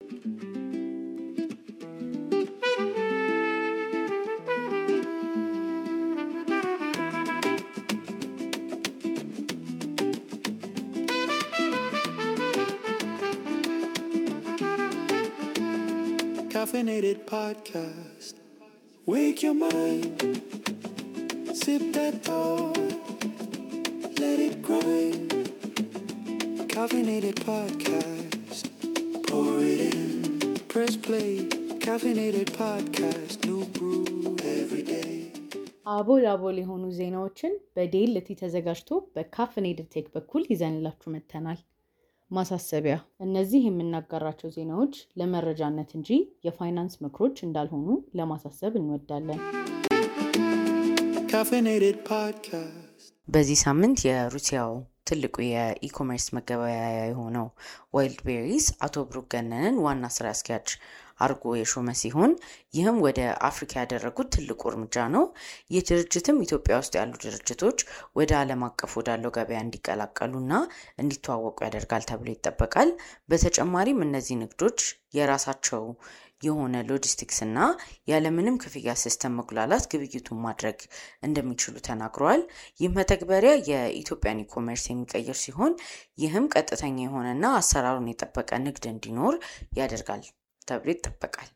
Caffeinated podcast. Wake your mind. Sip that thought. Let it grind. Caffeinated podcast. Pour it in. Press play. Caffeinated podcast. New brew every day. አቦል አቦል የሆኑ ዜናዎችን በዴልቲ ተዘጋጅቶ በካፍኔድድ ቴክ በኩል ይዘንላችሁ መጥተናል። ማሳሰቢያ፣ እነዚህ የምናጋራቸው ዜናዎች ለመረጃነት እንጂ የፋይናንስ ምክሮች እንዳልሆኑ ለማሳሰብ እንወዳለን። Caffeinated podcast. በዚህ ሳምንት የሩሲያው ትልቁ የኢኮሜርስ መገበያያ የሆነው ዋይልድ ቤሪስ አቶ ብሩክ ገነንን ዋና ስራ አስኪያጅ አድርጎ የሾመ ሲሆን ይህም ወደ አፍሪካ ያደረጉት ትልቁ እርምጃ ነው። ይህ ድርጅትም ኢትዮጵያ ውስጥ ያሉ ድርጅቶች ወደ ዓለም አቀፍ ወዳለው ገበያ እንዲቀላቀሉና እንዲተዋወቁ ያደርጋል ተብሎ ይጠበቃል። በተጨማሪም እነዚህ ንግዶች የራሳቸው የሆነ ሎጂስቲክስ እና ያለምንም ክፍያ ሲስተም መጉላላት ግብይቱን ማድረግ እንደሚችሉ ተናግረዋል። ይህ መተግበሪያ የኢትዮጵያን ኢኮሜርስ የሚቀይር ሲሆን ይህም ቀጥተኛ የሆነና አሰራሩን የጠበቀ ንግድ እንዲኖር ያደርጋል ተብሎ ይጠበቃል።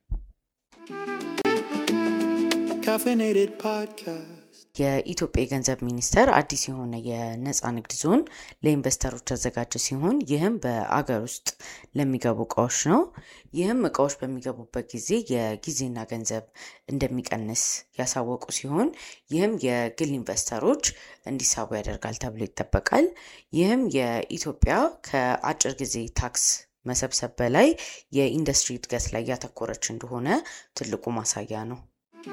Caffeinated podcast. የኢትዮጵያ የገንዘብ ሚኒስቴር አዲስ የሆነ የነፃ ንግድ ዞን ለኢንቨስተሮች ያዘጋጀ ሲሆን ይህም በአገር ውስጥ ለሚገቡ እቃዎች ነው። ይህም እቃዎች በሚገቡበት ጊዜ የጊዜና ገንዘብ እንደሚቀንስ ያሳወቁ ሲሆን ይህም የግል ኢንቨስተሮች እንዲሳቡ ያደርጋል ተብሎ ይጠበቃል። ይህም የኢትዮጵያ ከአጭር ጊዜ ታክስ መሰብሰብ በላይ የኢንዱስትሪ እድገት ላይ ያተኮረች እንደሆነ ትልቁ ማሳያ ነው።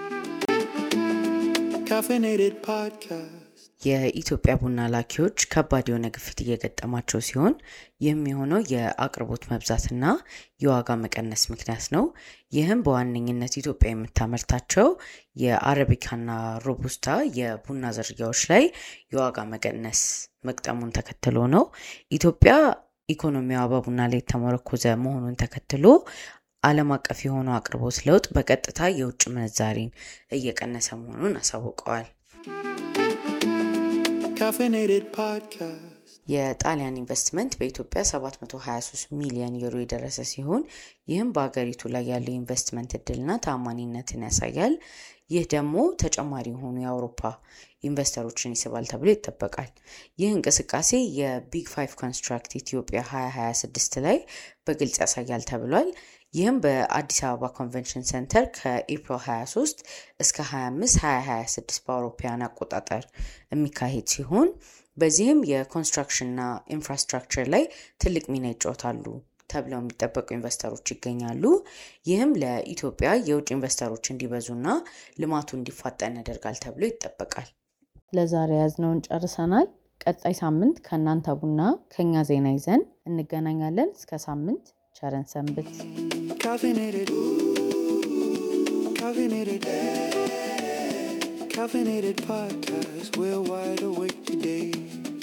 Caffeinated podcast. የኢትዮጵያ ቡና ላኪዎች ከባድ የሆነ ግፊት እየገጠማቸው ሲሆን ይህም የሆነው የአቅርቦት መብዛትና የዋጋ መቀነስ ምክንያት ነው። ይህም በዋነኝነት ኢትዮጵያ የምታመርታቸው የአረቢካና ሮቡስታ የቡና ዝርያዎች ላይ የዋጋ መቀነስ መግጠሙን ተከትሎ ነው። ኢትዮጵያ ኢኮኖሚዋ በቡና ላይ የተመረኮዘ መሆኑን ተከትሎ ዓለም አቀፍ የሆነው አቅርቦት ለውጥ በቀጥታ የውጭ ምንዛሪን እየቀነሰ መሆኑን አሳውቀዋል። Caffeinated podcast. የጣሊያን ኢንቨስትመንት በኢትዮጵያ 723 ሚሊዮን ዩሮ የደረሰ ሲሆን ይህም በሀገሪቱ ላይ ያለው ኢንቨስትመንት እድልና ታማኒነትን ያሳያል። ይህ ደግሞ ተጨማሪ የሆኑ የአውሮፓ ኢንቨስተሮችን ይስባል ተብሎ ይጠበቃል። ይህ እንቅስቃሴ የቢግ ፋይቭ ኮንስትራክት ኢትዮጵያ 2026 ላይ በግልጽ ያሳያል ተብሏል። ይህም በአዲስ አበባ ኮንቬንሽን ሴንተር ከኤፕሪል 23 እስከ 25 2026 በአውሮፓውያን አቆጣጠር የሚካሄድ ሲሆን በዚህም የኮንስትራክሽንና ኢንፍራስትራክቸር ላይ ትልቅ ሚና ይጫወታሉ ተብለው የሚጠበቁ ኢንቨስተሮች ይገኛሉ። ይህም ለኢትዮጵያ የውጭ ኢንቨስተሮች እንዲበዙና ልማቱ እንዲፋጠን ያደርጋል ተብሎ ይጠበቃል። ለዛሬ ያዝነውን ጨርሰናል። ቀጣይ ሳምንት ከእናንተ ቡና ከኛ ዜና ይዘን እንገናኛለን። እስከ ሳምንት ቸረን ሰንብት። Caffeinated. Caffeinated. Caffeinated podcast. We're wide awake today.